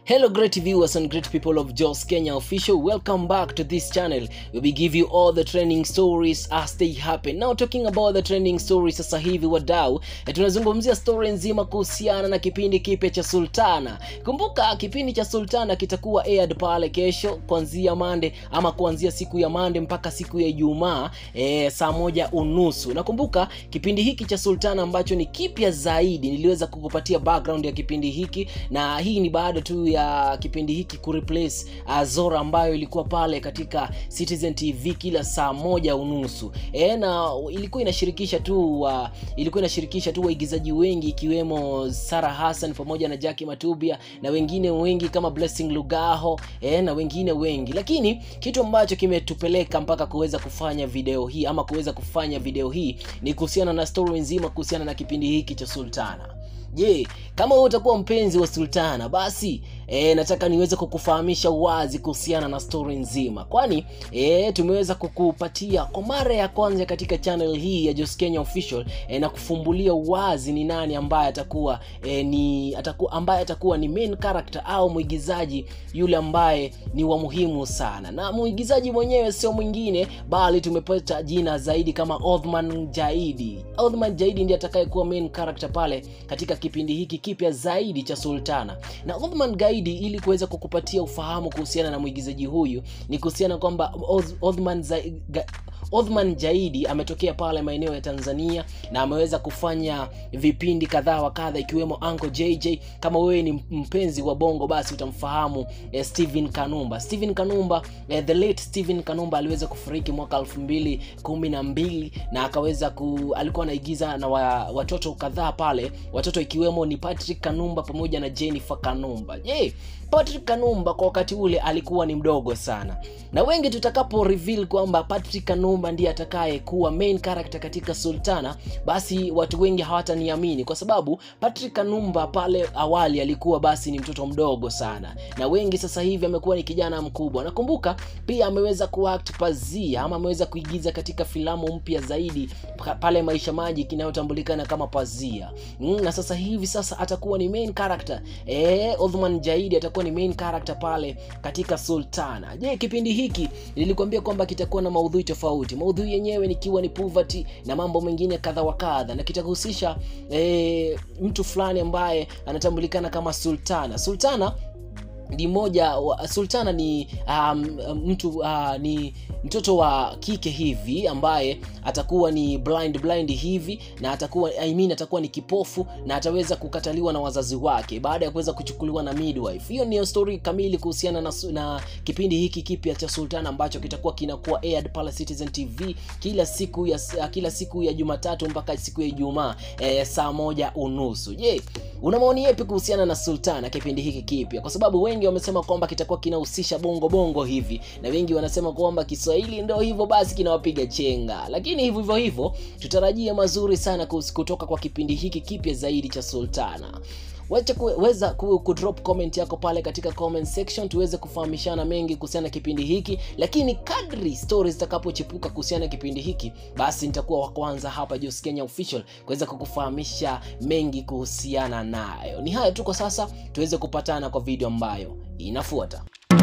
Hello, great viewers and great people of Jos Kenya Official. Welcome back to this channel where we give you all the trending stories as they happen. Now talking about the trending stories sasa hivi wadau, eh, tunazungumzia story nzima kuhusiana na kipindi kipya cha Sultana. Kumbuka kipindi cha Sultana kitakuwa aired pale kesho kuanzia Mande ama kuanzia siku ya Mande mpaka siku ya Ijumaa eh, saa moja unusu. Nakumbuka kipindi hiki cha Sultana ambacho ni kipya zaidi, niliweza kukupatia background ya kipindi hiki na hii ni baada tu ya kipindi hiki kureplace uh, Zora ambayo ilikuwa pale katika Citizen TV kila saa moja unusu e, na ilikuwa inashirikisha tu uh, ilikuwa inashirikisha tu waigizaji wengi ikiwemo Sarah Hassan pamoja na Jackie Matubia na wengine wengi kama Blessing Lugaho e, na wengine wengi, lakini kitu ambacho kimetupeleka mpaka kuweza kufanya video hii ama kuweza kufanya video hii ni kuhusiana na story nzima kuhusiana na kipindi hiki cha Sultana. Je, kama wewe utakuwa mpenzi wa Sultana basi e, nataka niweze kukufahamisha wazi kuhusiana na story nzima, kwani e, tumeweza kukupatia kwa mara ya kwanza katika channel hii ya Jos Kenya Official e, na kufumbulia wazi ni nani ambaye atakuwa e, ni atakuwa ambaye atakuwa ni main character au mwigizaji yule ambaye ni wa muhimu sana, na mwigizaji mwenyewe sio mwingine bali tumepata jina zaidi kama Othman Jaidi. Othman Jaidi ndiye atakayekuwa main character pale katika kipindi hiki kipya zaidi cha Sultana. Na Othman Gaidi, ili kuweza kukupatia ufahamu kuhusiana na mwigizaji huyu, ni kuhusiana kwamba Oth- Othman Za- Ga- Othman Jaidi ametokea pale maeneo ya Tanzania na ameweza kufanya vipindi kadhaa wa kadha ikiwemo Uncle JJ. Kama wewe ni mpenzi wa bongo, basi utamfahamu eh, Steven Kanumba. Steven Kanumba eh, the late Steven Kanumba aliweza kufariki mwaka elfu mbili kumi na mbili na akaweza ku, alikuwa anaigiza na wa, watoto kadhaa pale, watoto ikiwemo ni Patrick Kanumba pamoja na Jennifer Kanumba. Je, Patrick Kanumba kwa wakati ule alikuwa ni mdogo sana, na wengi tutakapo reveal kwamba Patrick Kanumba ndiye atakaye kuwa main character katika Sultana, basi watu wengi hawataniamini kwa sababu Patrick Kanumba pale awali alikuwa basi ni mtoto mdogo sana, na wengi sasa hivi amekuwa ni kijana mkubwa. Nakumbuka pia ameweza kuact Pazia ama ameweza kuigiza katika filamu mpya zaidi pa- pale Maisha Maji kinayotambulikana kama Pazia mm, na sasa hivi sasa atakuwa ni main character eh, Othman Jaidi atakuwa ni main character pale katika Sultana. Je, kipindi hiki nilikwambia kwamba kitakuwa na maudhui tofauti, maudhui yenyewe nikiwa ni poverty na mambo mengine kadha wa kadha, na kitahusisha eh, mtu fulani ambaye anatambulikana kama Sultana. Sultana ni moja wa, Sultana ni um, mtu uh, ni mtoto wa kike hivi ambaye atakuwa ni blind blind hivi na atakuwa I mean, atakuwa ni kipofu na ataweza kukataliwa na wazazi wake baada ya kuweza kuchukuliwa na midwife. Hiyo ndio story kamili kuhusiana na, na kipindi hiki kipya cha Sultana ambacho kitakuwa kinakuwa aired pale Citizen TV kila siku ya kila siku ya Jumatatu mpaka siku ya Ijumaa eh, saa moja unusu. Je, una maoni yapi kuhusiana na Sultana kipindi hiki kipya? Kwa sababu wengi wamesema kwamba kitakuwa kinahusisha bongo bongo hivi, na wengi wanasema kwamba Kiswahili ndio hivyo basi kinawapiga chenga, lakini hivyo hivyo hivyo tutarajia mazuri sana kus- kutoka kwa kipindi hiki kipya zaidi cha Sultana. Wacha kuweza ku, ku drop comment yako pale katika comment section tuweze kufahamishana mengi kuhusiana na kipindi hiki, lakini kadri stories zitakapochipuka kuhusiana na kipindi hiki, basi nitakuwa wa kwanza hapa Jos Kenya Official kuweza kukufahamisha mengi kuhusiana nayo. Ni hayo tu kwa sasa, tuweze kupatana kwa video ambayo inafuata.